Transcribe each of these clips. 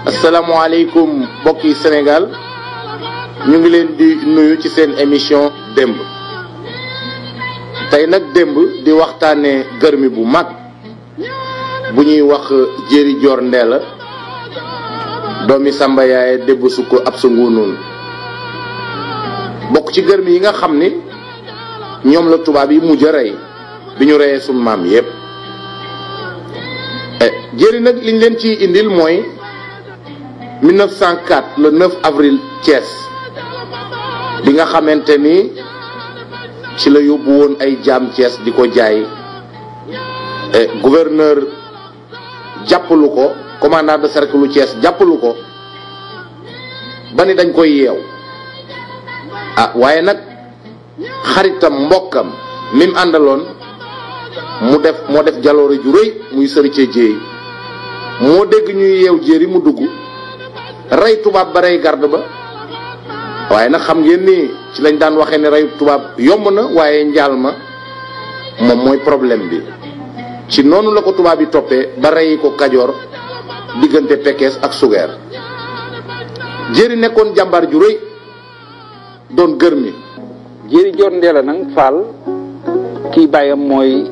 asalaamaaleykum mbokki Sénégal ñu ngi leen di nuyu ci seen émission démb tey nag démb di waxtaanee gërmi bu mag bu ñuy wax Jéeri Joor Ndeela doomi Samba Yaaye débb su ko ab sa nguunoon bokk ci gërmi yi nga xam ni ñoom la tubaab yi mujj a rey bi ñu reyee sunu maam yépp jéeri nag liñ leen ciy indil mooy 1904 le 9 avril Thiès bi nga xamante ni ci la yóbbu woon ay jaam Thiès di ko jaay gouverneur jàppalu ko commandant de cercle lu Thiès jàppalu ko ba ni dañ koy yeew ah waaye nag xaritam mbokkam mi mu àndaloon mu def moo def jaloore ju rëy muy sëricee jéey moo dégg ñuy yeew jéeri mu dugg rey tubaab ba rey garde ba waaye nag xam ngeen ni ci lañ daan waxee ne reyu tubaab yomb na waaye njaal ma moom mooy problème bi ci noonu la ko tubaab yi toppee ba rey ko kajoor diggante Pekes ak Sugeer jéeri nekkoon jàmbaar ju rëy doon gër mi jéeri joor ndeela nag faal kii bàyyam mooy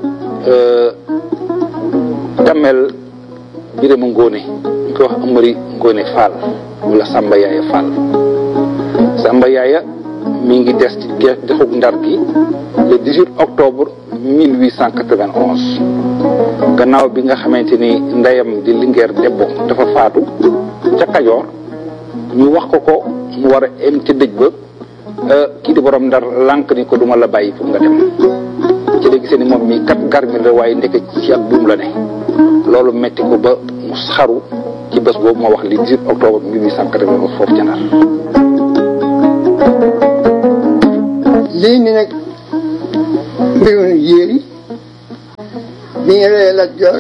damel birama ngóone ñu koy wax amari ngóone faal wala sàmba yaaya faal sàmba yaaya mi ngi des ci dexug ndar gi le 18 octobre 1891 gannaaw bi nga xamante ni ndeyam di lingeer debbo dafa faatu ca kajoor ñu wax ko ko mu war a em ca dëj ba kii di borom ndar lànk ni ko duma la bàyyi pour nga dem ci la gisee ni moom mi kat garmi la waaye ndeke ci ak buum la ne loolu metti ko ba mu xaru ci bés boobu moo wax li 18 octobre 1891 foofu ca Ndar lii ni nag mbirum yéeri bi ñu reyee Lat Joor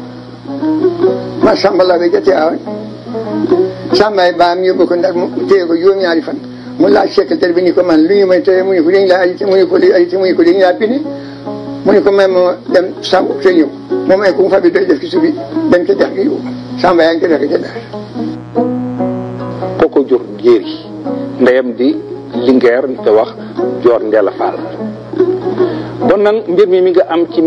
ma Samba la ba jotee awoon Sambay baam yóbbu ko Ndar mu téye ko juróom-ñaari fan mu laaj secrétaire bi ni ko man lu ñu may tere mu ni ko dañ laa arrêté mu ni ko li arrêté mu ni ko dañ laa pini mu ni ko may ma dem saw te ñëw moom ay ku mu fa bi doy def ci subi dem ca dex gi yóbbu Samba yaa ngi ko defe ca Ndar kooko jur jéeri ndeyam di lingeer ñu koy wax joor ndeela faal bon nag mbir mi mi nga am ci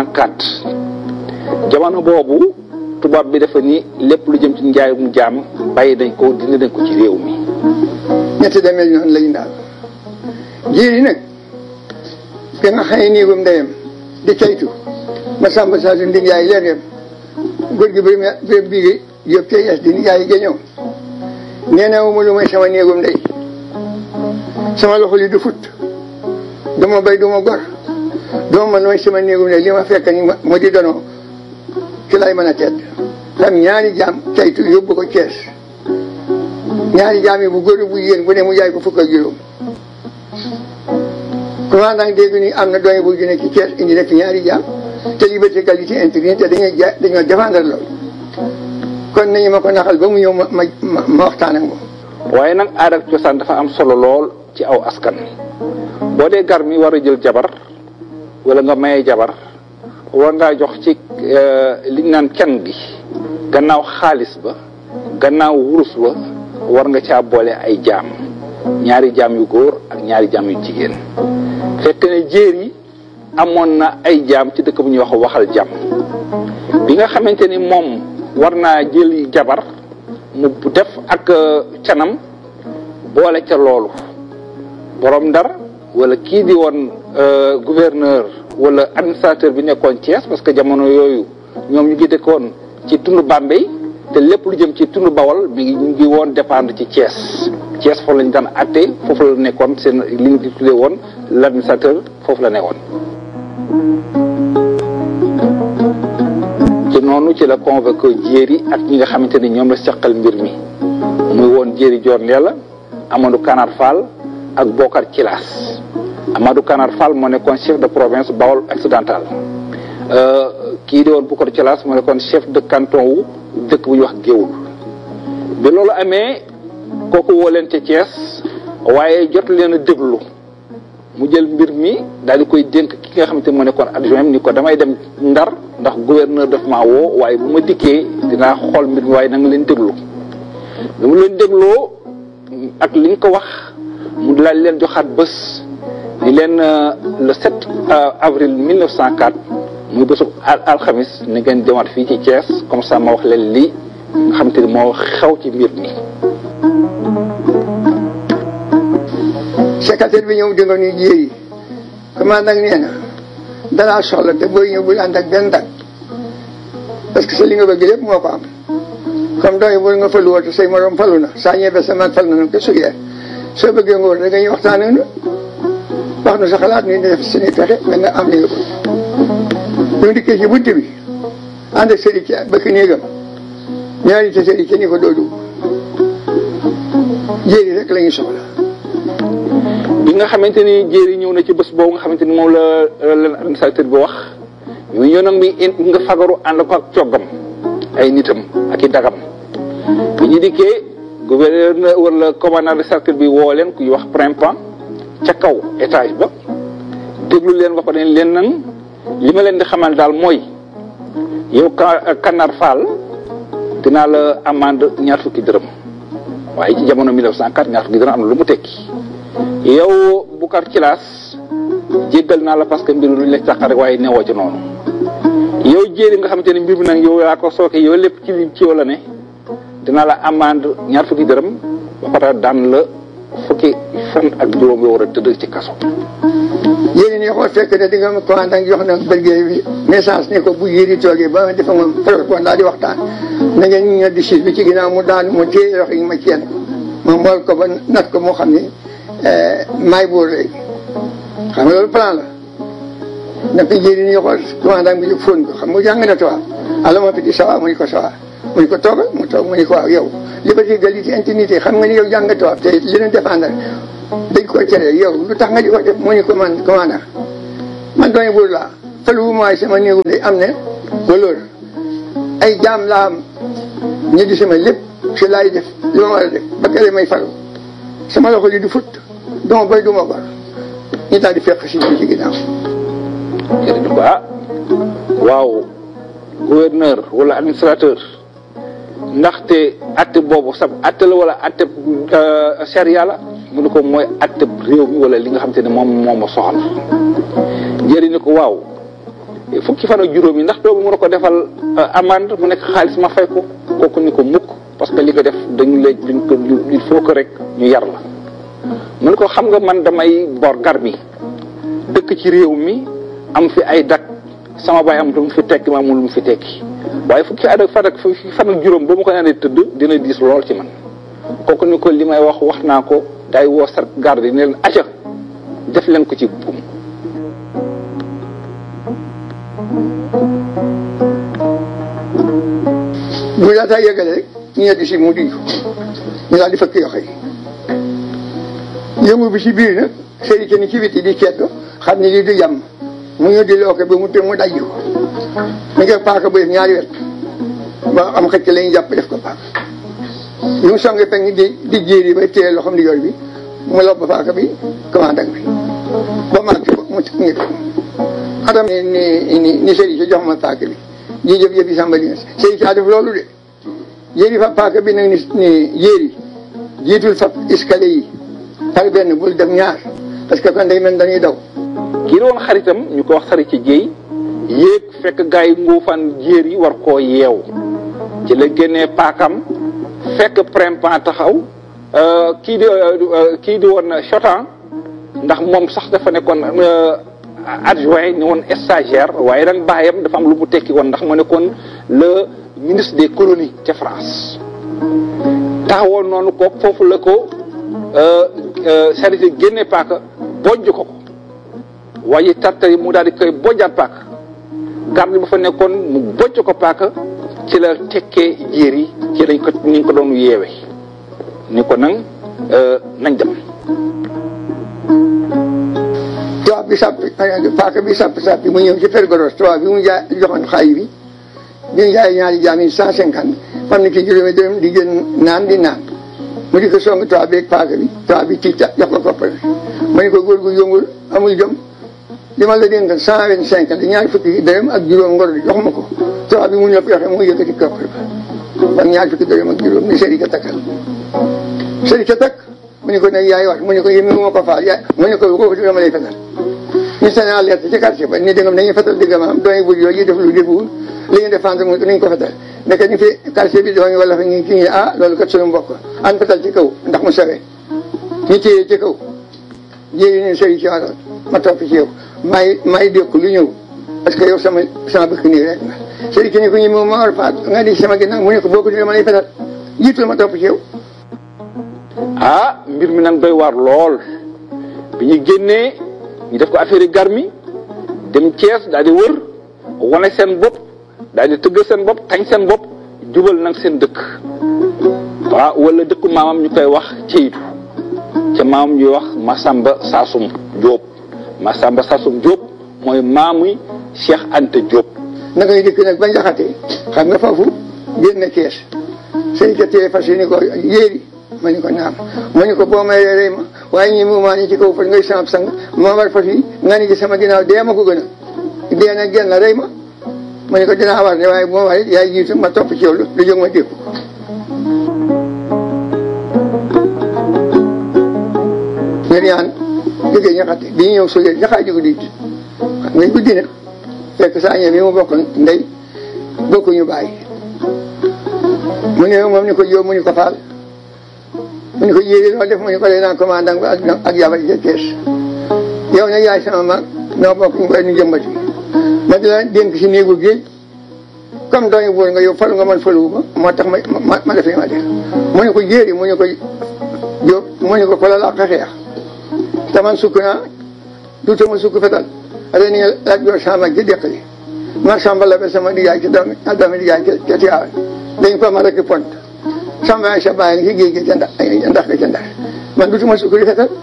1904 jamono boobu tubaab bi dafa ni lépp lu jëm ci njaayum jaam bàyyi nañ ko dindi nañ ko ci réew mi ñetti demel noonu lañu daal jéeri nag bi nga xëy néegum ndeyam di caytu ma sàmba saa su ndig yaay leer yam góor gi bi bi bii yëpp cay es di ndig yaay géñëw nee na mu lu may sama néegum ndey sama loxo li du fut duma bay duma gor duma man mooy sama néegum ndey li ma fekk ni ma di donoo ci lay mën a tedd tam ñaari jaam caytu yóbbu ko Cees ñaari jaam yi bu góor bu yéen bu ne mu jaay ko fukk ak juróom commandant dégg ni am na doy bu ju ne ci Thiès indi rek ñaari jaam te liberté qualité intégrité te dañuy ja dañoo défendre loolu kon nañu ma ko naxal ba mu ñëw ma ma ma waxtaan ak moom. waaye nag aada ak cosaan dafa am solo lool ci aw askan boo dee gar mi war a jël jabar wala nga maye jabar war ngaa jox ci liñ naan kenn gi gannaaw xaalis ba gannaaw wurus ba war nga caa boole ay jaam ñaari jaam yu góor ak ñaari jaam yu jigéen fekk ne jéer yi amoon na ay jaam ci dëkk bu ñuy wax waxal jàmm bi nga xamante ni moom war naa jël jabar mu def ak canam boole ca loolu borom ndar wala kii di woon gouverneur wala administrateur bi nekkoon Thiès parce que jamono yooyu ñoom ñu ngi dëkkoon ci tund Bambey te lépp lu jëm ci tund Bawol mi ngi ñu ngi woon dépendre ci Thiès Thiès foofu lañu daan atte foofu la nekkoon seen li ñu di tuddee woon l'administrateur foofu la nekkoon ci noonu ci la convoqué jéeri ak ñi nga xamante ni ñoom la seqal mbir mi muy woon jéeri Joor Ndeela Amadou Kanar Fall ak Bokar Cilaas Amadou Kanar Fall moo nekkoon chef de province Bawol occidental kii di woon Bokar Cilaas moo nekkoon chef de canton wu dëkk bu ñuy wax Géoul bi loolu amee kooku woo leen ca Thiès waaye jot leen a déglu mu jël mbir mi daal di koy dénk ki nga xamante moo nekkoon adjoint ni ko damay dem ndar ndax gouverneur daf maa woo waaye bu ma dikkee dinaa xool mbir mi waaye na nga leen déglu dama leen dégloo ak li nga ko wax mu daal leen joxaat bés ni leen le 7 avril 1904 muy bésu alxamis ni ngeen demaat fii ci Thiès comme ça ma wax leen lii nga xam te ni moo xew ci mbir mi. secrétaire bi ñëw dinga nuy jéeri commandant nee na dalaa soxla te booy ñëw bul ànd ak benn dag parce que sa li nga bëgg lépp moo ko am comme doy bul nga falu woote say morom falu na saa ñebe sa mag fal na nag te sugee soo bëggee nga war da nga ñuy waxtaan ak nu wax nu sa xalaat ni def suñuy pexe ba nga am li nga bëgg ñu dikkee ci bunt bi ànd ak sëriñ ci bëkk néegam ñaari te sëriñ ci ni ko doo dugg jéeri rek la ñuy soxla bi nga xamante ni jéeri ñëw na ci bés boobu nga xamante ni moom la leen administrateur bi wax ñu ñëw nag mi nga fagaru ànd ko ak coggam ay nitam ak i dagam bi ñu dikkee gouverneur wala commandant de cercle bi woo leen kuy wax printemps ca kaw étage ba déglu leen ba pare leen nag li ma leen di xamal daal mooy yow Kanar Fall dinaa la amende ñaar fukki dërëm waaye ci jamono 1904 ñaar fukki dërëm am na lu mu tekki yow Boucar Thielass jéggal naa la parce que mbir lu ñu la càqar rek waaye newoo ci noonu yow jéeri nga xamante ne mbir mi nag yow yaa ko sooke yow lépp ci li ci yow la ne dinaa la amende ñaar fukki dërëm ba pare daan la fukki fan ak juróom yoo war a tëdd ci kaso. yéen ñi xool fekk ne di nga commandant jox na bëggee bi message ne ko bu yéeri toogee ba ma defa moom protocole daal di waxtaan na ngeen ñëw di siis bi ci ginnaaw mu daan mu téye loxo yi ma ceen ko ma mool ko ba nat ko moo xam ne maay buur léegi xam nga loolu plan la na ko yéeri ñi xool commandant bi fóon ko xam nga jàng na tubaab ala ma fi di sawa mu ni ko sawa mu ni ko toogal mu toog mu ni ko waaw yow liberté égalité intimité xam nga ni yow jàng tubaab te li leen défendre dañ ko tere yow lu tax nga di ko def mu ni ko man commandant man doone buur laa falu mooy sama néegu day am ne waloor ay jaam laa am ñu di sama lépp si laay def li ma war a def ba kere may falu sama loxo li du fut duma bay duma gor ñu daal di fekk si ci ginnaaw jërëjëf ah waaw gouverneur wala administrateur ndaxte atte boobu sab atte la wala atte charia la mu ne ko mooy atte réew mi wala li nga xam te ne moom moom ma soxal njëriñ ni ko waaw fukki fan ak juróom yi ndax doogu mën a ko defal amende mu nekk xaalis ma fay ko kooku ni ko mukk parce que li nga def dañu la dañ ko il faut que rek ñu yar la mu ne ko xam nga man damay bor gar mi dëkk ci réew mi am fi ay dak sama baay am lu mu fi tekki ma amul lu mu fi tekki waaye fukki at ak fan ak fukki fan ak juróom ba ma ko naanee tëdd dina diis lool ci man kooku ni ko li may wax wax naa ko day woo sar garde ne leen aca def leen ko ci buum bu laataa yëgale rek ñu ñetti si mu di ñu daal di fëkk yoxo yi yëngu bi si biir nag sëri kenn ci biti di ceeto xam ne lii du jàmm mu ñu di looke ba mu te mu dajju ko mu ngi paaka bu def ñaari wet ba am xëcc lañu jàpp def ko paaka li mu songe peng di di jéeri ba téye loxom di yor bi mu lob paaka bi commandant bi ba màgg ko mu ngi adam ni ni ni sëri ci jox ma paaka bi ji jëf jëf yi sàmba di sëri ci def loolu de jéeri fa paaka bi nag ni ni jéeri jiitul fa escalier yi par benn bul def ñaar parce que kon day mel dañuy daw kii la woon xaritam ñu ko wax sari ci jéy yéeg fekk gars yi nguufaan jéer yi war koo yeew ci la génnee paakam fekk printemps taxaw kii di kii di woon chotan ndax moom sax dafa nekkoon adjoint ni woon stagiaire waaye nag baayam dafa am lu mu tekki woon ndax mu nekkoon le ministre des colonies ca France taxawoon noonu ko foofu la ko service génne paaka bojj ko ko waaye tartari mu daal di koy bojjaat paaka garde ba fa nekkoon mu bojj ko paaka ci la tekkee jéer yi ci lañ ko ni ñu ko doon yeewe ni ko nag nañ dem tubaab bi sàppi paaka bi sàppi sàppi mu ñëw ci pergoros tubaab bi mu jaay joxoon xaay bi bi mu jaay ñaari jaam yi cent cinquante xam ne ki juróomi dërëm di gën naan di naan mu di ko song tubaab bi ak paaka bi tubaab bi tiita jox ko koppar ma ne ko góor gu yëngul amul jom li ma la dénk cent vingt cinq di ñaari fukki dërëm ak juróom ngor di jox ma ko tubaab bi mu ñëpp yoxe mu yëkkati koppar ba ba ñaar fukki dërëm ak juróom ni sëri ka takkal sëri ka takk mu ne ko nag yaay wax mu ne ko yéen mu ma ko faal yaay mu ne ko kooku dama lay fetal ñu seen alerte ci quartier ba ni dëggam dañuy fetal dëggam am doy bu yooyu def lu defuwul li ñu défendre mu nañ ko fetal nekk ñu fi quartier bi dooñu wala fa ñu kii ah loolu kat suñu mbokk an fetal ci kaw ndax mu sawee ñu téye ci kaw jéeri ne sëri ci waroon ma topp ci yow may may dékku lu ñëw parce que yow sama sama bëkk nii rek nga sëri ki ne ko ñu moom ma war faat nga di sama ginnaaw mu ne ko boo ko dama lay fetal jiitul ma topp ci yow ah mbir mi nag doy waar lool bi ñu génnee ñu def ko affaire garmi dem Thiès daal di wër wane seen bopp daal di tëgg seen bopp tañ seen bopp jubal nag seen dëkk waaw wala dëkku maamam ñu koy wax ceytu ca maamam ñuy wax Masamba Saasum Diop Masamba Saasum Diop mooy maamuy Cheikh Anta Diop. na ngay dëkk nag ba njaxate xam nga foofu génn Thiès sëñ ka téye fas ni ko yéeri ma ni ko naam ma ni ko boo may rey ma waaye ñi mu maa ni ci kaw fas ngay samp sang ma war fas yi nga ni ci sama ginnaaw dee ma ko gën a dee nag genn rey ma ma ni ko dinaa war de waaye bu ma war yaay jiitu ma topp ci yow lu jóg ma dékku ñen yaan jógee ñaxate bi ñu ñëw sojee ñaxaa jógu diit xam ngay guddi na fekk saa ñe bi mu bokk ndey bokkuñu bàyyi mu ne moom ni ko jóob mu ni ko faal mu ni ko yéegi loo def mu ni ko dee naa commandant ba ak jabar ja kees yow nag yaay sama mag noo bokk ñu koy nu jëmbati ma di la dénk si néegu géej comme dooñu buur nga yow falu nga man faluwu ma moo tax ma ma ma def li ma def mu ni ko jéeri mu ni ko jóob mu ni ko ko la làq xeex te man sukk naa duutama sukk fetal ren ni laaj joor sama ji deq li ma samba la ba sama digaay ci doomi doomi digaay ca Tiwaawan dañ ko ma rek pont samba ay sa bàyyi ci géej gi ca ndax ndax ga ca ndax man duutuma sukk di fetal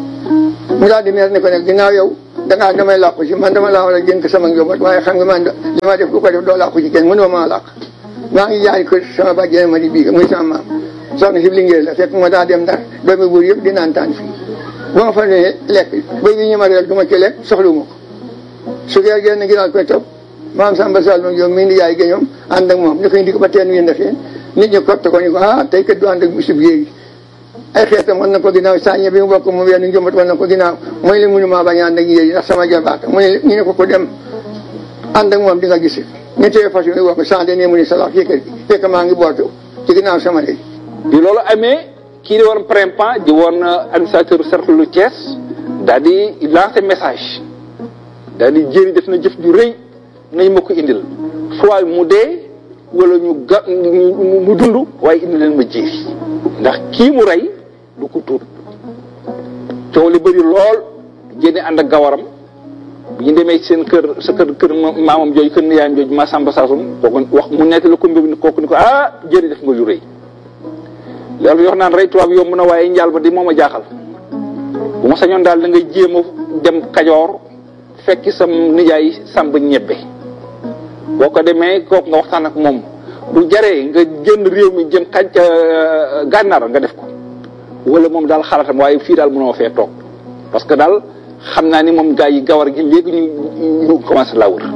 mu daal di meer ne ko nag ginnaaw yow dangaa damay làqu ci man dama laa war a dénk sama njaboot waaye xam nga man li ma def ku ko def doo làqu ci kenn mënoo maa làq maa ngi jaay ko sama bàjjee ma di bii muy sama maam soxna si liggéey la fekk ma daa dem ndax doomi buur yëpp di naan taan fii bu ma fa nee lekk ba yi ñu ma réer du ma ci lekk soxlu ma ko su geer génn ginnaaw koy topp maam Samba Sall moom yow mii di yaay géñoom ànd ak moom ñu koy indi ko ba teen wi ndefee nit ñi kott ko ni ko ah tey kat du ànd ak bisub yéegi ay xeetam wan na ko ginnaaw sàññe bi mu bokk mu wenn njëmbat wan na ko ginnaaw mooy li mënu maa bañ a ànd ak yéegi ndax sama jabaata mu ne ñu ne ko ko dem ànd ak moom di nga gis ñu téye fas yi wax ko sànde ne mu ni salax ci kër gi fekk maa ngi bootu ci ginnaaw sama ndey bi loolu amee kii di woon Prempeh di woon administrateur cercle lu Thiès daal di lancer message daal di jéeri def na jëf ju rëy nañ ma ko indil soit mu dee wala ñu ga mu dund waaye indi leen ma jéeri ndax kii mu rey du ko tuut coow li bëri lool génne ànd ak gawaram bu ñu demee seen kër sa kër kër maamam jooju kër niyaayam jooju ma Samba Saasum kooku wax mu nekk la ko mbir ni kooku ni ko ah jéeri def nga lu rëy loolu yoo naan rey tubaab yomb na waaye njaal ba di moom a jaaxal bu ma sañoon daal da ngay jéem a dem kajoor fekki sam nijaay sàmb ñebbe boo ko demee kooku nga waxtaan ak moom bu jaree nga jënd réew mi jëm xaj gànnaar nga def ko wala moom daal xalaatam waaye fii daal mënoo fee toog parce que daal xam naa ni moom gaa yi gawar gi léegi ñu ñu commencé laa wër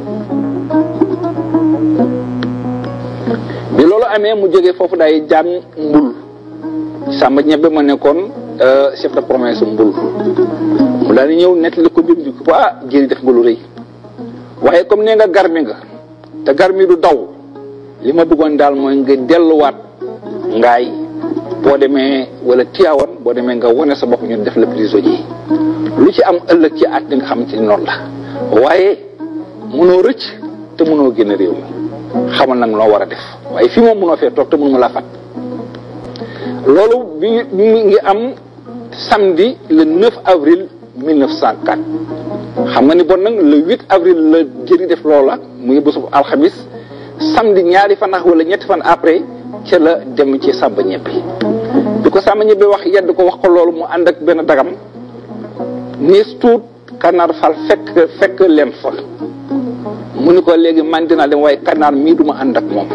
bi loolu amee mu jógee foofu day jaan mbul sàmba ñebbe ma nekkoon chef de province mbul mu daal di ñëw nettali ko mbir mi ko ah jéeri def nga lu rëy waaye comme nee nga garmi nga te garmi du daw li ma bëggoon daal mooy nga delluwaat ngaay boo demee wala Tiwaawan boo demee nga wane sa bopp ñu def la prisonnier lu ci am ëllëg ci at li nga xamante ni noonu la waaye mënoo rëcc te mënoo génn réew mi xamal nag loo war a def waaye fii moom mënoo fee toog te mënuma laa fat loolu bi mi ngi am samedi le 9 avril 1904 xam nga ni bon nag le 8 avril la jëri def loola muy bésu alxamis samedi ñaari fan wala ñetti fan après ca la dem ci sàmba ñebbe bi ko sàmba ñebbe wax yedd ko wax ko loolu mu ànd ak benn dagam niis tuut kànnaar fal fekk fekk leen fa mu ni ko léegi man dinaa dem waaye kànnaar mii duma ànd ak moom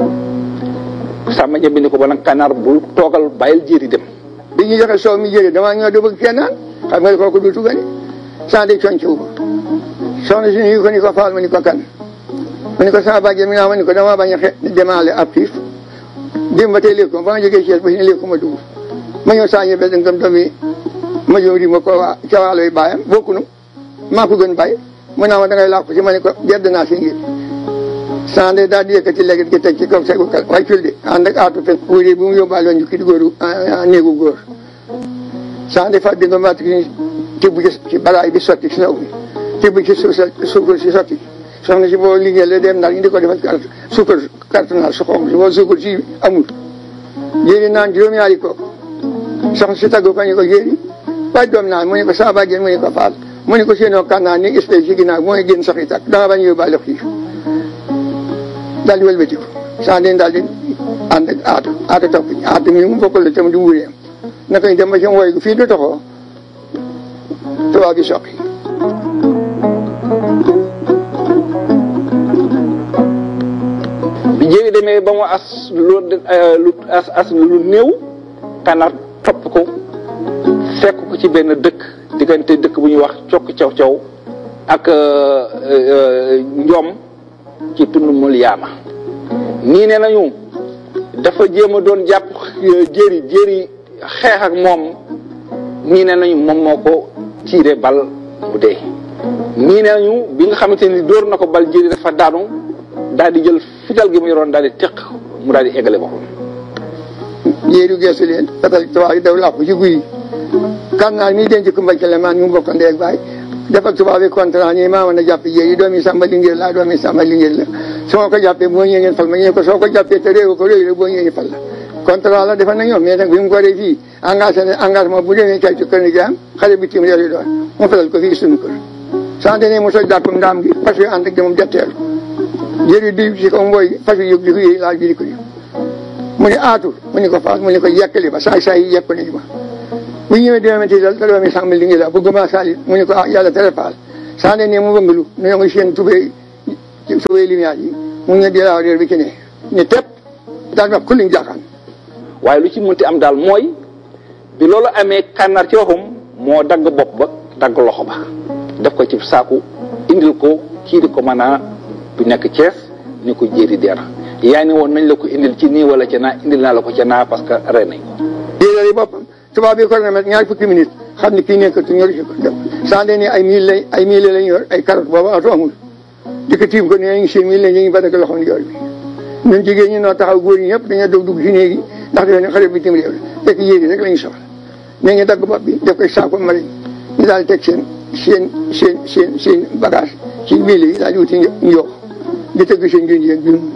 sàmba ñebbe ni ko ba nag kànnaar bu toogal bàyyil jéeri dem bi ñu joxe soow mi jëri damaa ñëw da bëgg kenn naan xam nga kooku du tugani sans de conc wu soxna si ñu ko ni ko faal ma ni ko kan ma ni ko sama bàjje mi naa ma ni ko dama bañ a xe demaale ab xiif démb ba tey léegi ba nga jógee Thiès ba si ne léegi ma dugg ma ñëw saa ñebe da nga doom yi ma ñëw di ma ko waa ca waalo yi bàyyam bokkunu maa ko gën bàyyi mu naa ma da ngay làqu ci ma ne ko gedd naa si ngir sande daal di yëkkati léegi gi teg ci kaw segu kal waaye cul de ànd ak aatu fen wuri bu mu yóbbaale woon jukki di góoru néegu góor sande fa di nga mat ki tibb ci balaay bi sotti si naw bi tibb ci suuf suukar si sotti soxna si boo liggéey la dem daal ñu di ko defal carte suukar carte naal su xonq si boo suukar si amul jéeri naan juróom-ñaari kooku soxna si tagg ko ñu ko jéeri waaj doom naan mu ne ko saa bàjjen mu ne ko faal mu ne ko séenoo kan naa ni espèce ci ginnaaw mooy génn sax yi tàkk danga bañ yóbbaale xiif daal di wëlbatiku saa den daal di ànd ak aatu aatu topp aatu mi mu bokkal la tam di wuureem naka ñu dem ba ci wooy gu fii du toxoo tubaab bi soqi bi jéeri demee ba mu as lu lu as as lu néew kanar topp ko fekk ko ci benn dëkk diggante dëkk bu ñuy wax cokk caw caw ak njom ci tund mul yaama nii ne nañu dafa jéem a doon jàpp jéeri jéeri xeex ak moom nii ne nañu moom moo ko tiire bal mu dee nii ne nañu bi nga xamante ni dóor na ko bal jéeri dafa daanu daal di jël fital gi mu yoroon daal di teq mu daal di eggale boppam jéeri geesu leen fetal tubaab yi daw làqu ci guy kan naa mii denc ko mbaj le maan ñu bokk ndee ak baay defal tubaab yi contrat ñi maa mën a jàpp jéeri doomi sàmba lingéer laa doomi sàmba lingéer la su ma ko jàppee boo ñëwee ngeen fal ma ñëw ko soo ko jàppee te réew ko réew la boo ñëwee fal la contrat la defal na ñoom mais nag bi mu ko dee fii engagé ne engagement bu demee cay ci kër ni am xale bi tim réew yi doon mu fetal ko fii suñu kër sant ne mu soj dàppam ndaam gi fas yu ànd ak demam jetteelu jéeri di ci kaw mbooy fas yu yëg di ko yëy laal bi di ko yëg mu ne aatu mu ne ko faas mu ne ko yekkali ba saay saay yi yekk nañu ma bu ñëwee dina ti dal da doomi sàmm li ngi la bu gëmaa salit mu ne ko ah yàlla tere faal saa ne ne mu wëngalu nu ngi seen tubéy tubéy lumière yi mu ngi di laaw réer bi ci ne ne tepp daal ma kulliñ jaaxaan waaye lu ci mënti am daal mooy bi loolu amee kànnaar ci waxum moo dagg bopp ba dagg loxo ba def ko ci saaku indil ko kii di ko mën a bu nekk Thiès ni ko jéeri deer yaa ni woon nañ la ko indil ci nii wala ca naa indil naa la ko ca naa parce que rey nañ ko jéeri boppam tubaab bi ko na ñaari fukki minute xam ne kii nekkatu ñor si ko dem saa ne ni ay mille lay ay mille lañ yor ay carotte boobu oto amul di ko tiim ko ne ngi seen mille ñu ngi ba dagg loxo ndijoor bi ñun jigéen ñi noo taxaw góor ñi ñëpp dañoo dog dugg si néegi ndax defe ne xale bi tim réew la fekk yéegi rek la ñu soxla ne ñu dagg bopp bi def koy saako mariñ ñu daal teg seen seen seen seen seen bagage ci mille yi daal di wuti njoox di tëgg seen gén yéeg gum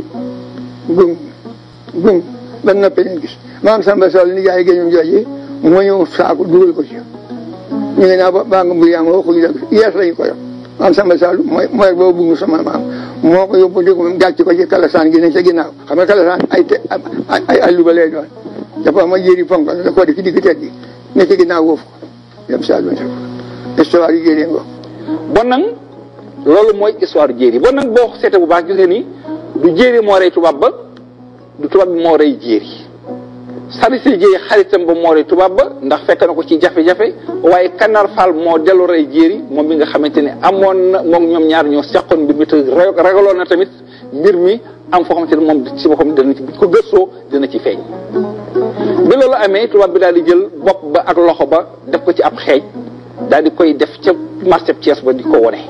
gum gum ba noppee leen gis maam Samba Sow ni jaay géñum jooje moo ñëw saako dugal ko ci ñu ngi naa ba baa nga mbir yaa nga waxuñu dëgg yees lañu ko yor maam Samba Sall mooy mooy boobu bungu sama maam moo ko yóbbu di ko gàcc ko ci kalasaan gi ne ca ginnaaw xam nga kalasaan ay te ay ay luba lay doon dafa ma yéri ponk da koo def ci digg tet gi ne ca ginnaaw woofu ko dem Sall ma ko histoire yu jëlee ngo bon nag loolu mooy histoire jéeri bon nag boo seete bu baax gis nga ni du jéeri moo rey tubaab ba du tubaab bi moo rey jéeri Salif Dieye xaritam ba moo rey tubaab ba ndax fekk na ko ci jafe-jafe waaye Kanar Fall moo dellu rey jéeri moom mi nga xamante ne amoon na moom ñoom ñaar ñoo seqoon mbir mi te ragaloon na tamit mbir mi am foo xamante ne moom ci boppam dana ci bu ko gëstoo dina ci feeñ. bi loolu amee tubaab bi daal di jël bopp ba ak loxo ba def ko ci ab xeej daal di koy def ca marché Thiès ba di ko wone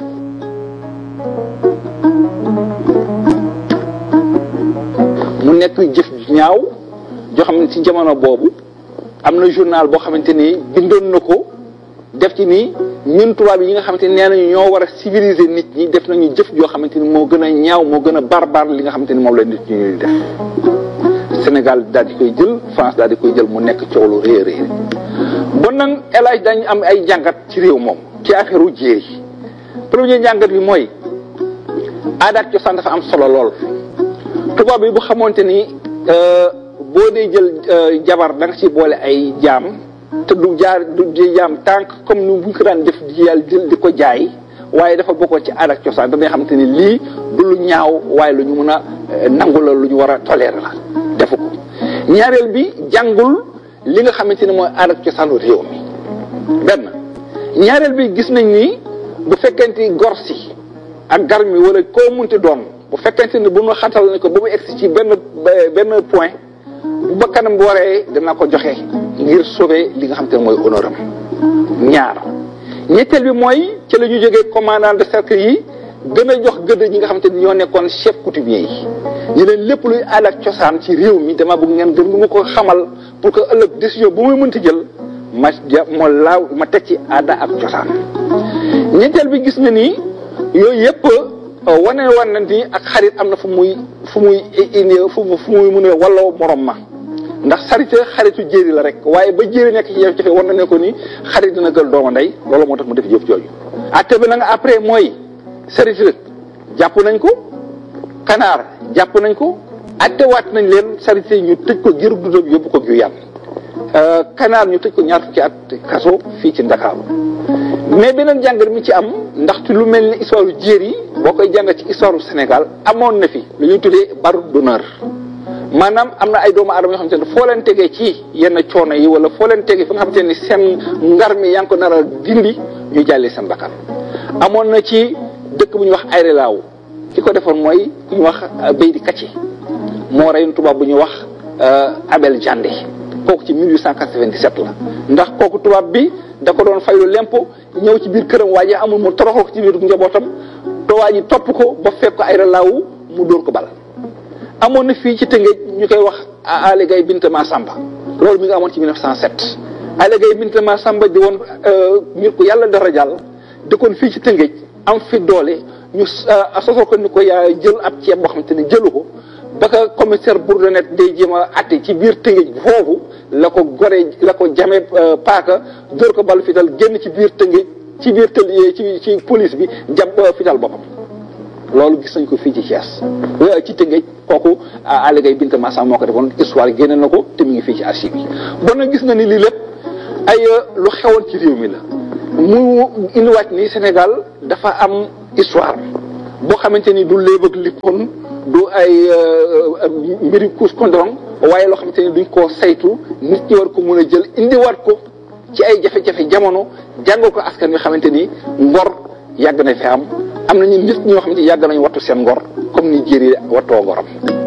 mu nekk jëf ñaaw. joo xam ne ci jamono boobu am na journal boo xamante ni bindoon na ko def ci ni ñun tubaab yi nga xamante ni nee nañu ñoo war a civiliser nit ñi def nañu jëf joo xamante ni moo gën a ñaaw moo gën a barbar li nga xamante ni moom la nit ñi ñuy def Sénégal daal di koy jël France daal di koy jël mu nekk coow lu réer réer bon nag El Hadj dañu am ay jàngat ci réew moom ci affaire u jéeri premier jàngat bi mooy aada ak cosaan dafa am solo lool tubaab yi bu xamante ni boo dee jël jabar da nga ci boole ay jaam te du jaar du jaam tànk comme ni bu ñu ko daan def di yàlla jël di ko jaay waaye dafa bokkoon ci aada ak cosaan da ngay xamante ni lii du lu ñaaw waaye lu ñu mën a nangu la lu ñu war a tolérer la defu ko ñaareel bi jàngul li nga xamante ni mooy aada ak cosaanu réew mi benn ñaareel bi gis nañ ni bu fekkente gor si ak gar mi wala koo munti doon bu fekkente ni bu ñu xatal ne ko ba mu egsi ci benn benn point bu ba kanam bu waree dana ko joxe ngir sauver li nga xam te ne mooy honneur am ñaar ñetteel bi mooy ci la ñu jógee commandant de cercle yi gën a jox gëdd ñi nga xamante ni ñoo nekkoon chef coutumier yi ñu leen lépp luy aada ak cosaan ci réew mi dama bëgg ngeen gën ma ko xamal pour que ëllëg décision bu muy mënti jël ma ja ma laaw ma teg ci aada ak cosaan ñetteel bi gis nga ni yooyu yëpp wane wan na ni ak xarit am na fu muy fu muy indi fu fu muy mun a walloo morom ma ndax sarite xaritu jéeri la rek waaye ba jéeri nekk ci jafe-jafe war na ne ko ni xarit dina gël dooma ndey loolu moo tax mu def jëf jooju atte bi nag après mooy sarite jàpp nañ ko kanaar jàpp nañ ko attewaat nañ leen sarite ñu tëj ko giru dundam yóbbu ko gu yàlla kanaar ñu tëj ko ñaar fukki at kaso fii ci Ndakaaru mais beneen jàngat mi ci am ndax ci lu mel ni histoire yu jéer yi boo koy jàngat ci histoire du Sénégal amoon na fi lu ñuy tuddee baru d'honneur maanaam am na ay doomu aadama yoo xamante ne foo leen tegee ci yenn coono yi wala foo leen tegee fi nga xamante ni seen ngar mi yaa ngi ko nar a dindi ñu jàllee seen bakkan amoon na ci dëkk bu ñuy wax Aéré Lao ki ko defoon mooy ku ñu wax Beydi Kacci moo reyoon tubaab bu ñuy wax Abel Jandé kooku ci 1897 la ndax kooku tubaab bi da ko doon faylu lempo ñëw ci biir këram waa ji amul mu toroxal ko ci biir njabootam te waa ji topp ko ba fekk ko Aéré Lao mu dóor ko bal amoon na fii ci Tëngéej ñu koy wax Aly Gaye Binta Massamba loolu mi nga amoon ci 1907 Aly Gaye Binta Massamba di woon nit ku yàlla dara jàll dëkkoon fii ci Tëngéej am fi doole ñu sosal ko ni ko yaa jël ab ceeb boo xamante ne jëlu ko ba ka commissaire Bourdonnais day jéem a atte ci biir Tëngéej foofu la ko gore la ko jame paaka dóor ko balu fital génn ci biir Tëngéej ci biir tël ci ci police bi jàpp fital boppam loolu gis nañ ko fii ci Thiès ci Tëngéej kooku Aly Gaye Binta Massamba moo ko defoon histoire génne na ko te mu ngi fii ci archive yi bon na gis na ni lii lépp ay lu xewoon ci réew mi la mu indiwaat ni Sénégal dafa am histoire boo xamante ni du léeb ak lippoon du ay mbiri kuus kondorong waaye loo xamante ni duñ koo saytu nit ñi war ko mën a jël indiwaat ko ci ay jafe-jafe jamono jàngal ko askan wi xamante ni ngor yàgg na fi am am nañu nit ñoo xamante ni yàgg nañu wattu seen ngor comme ni jéeri wattoo ngoram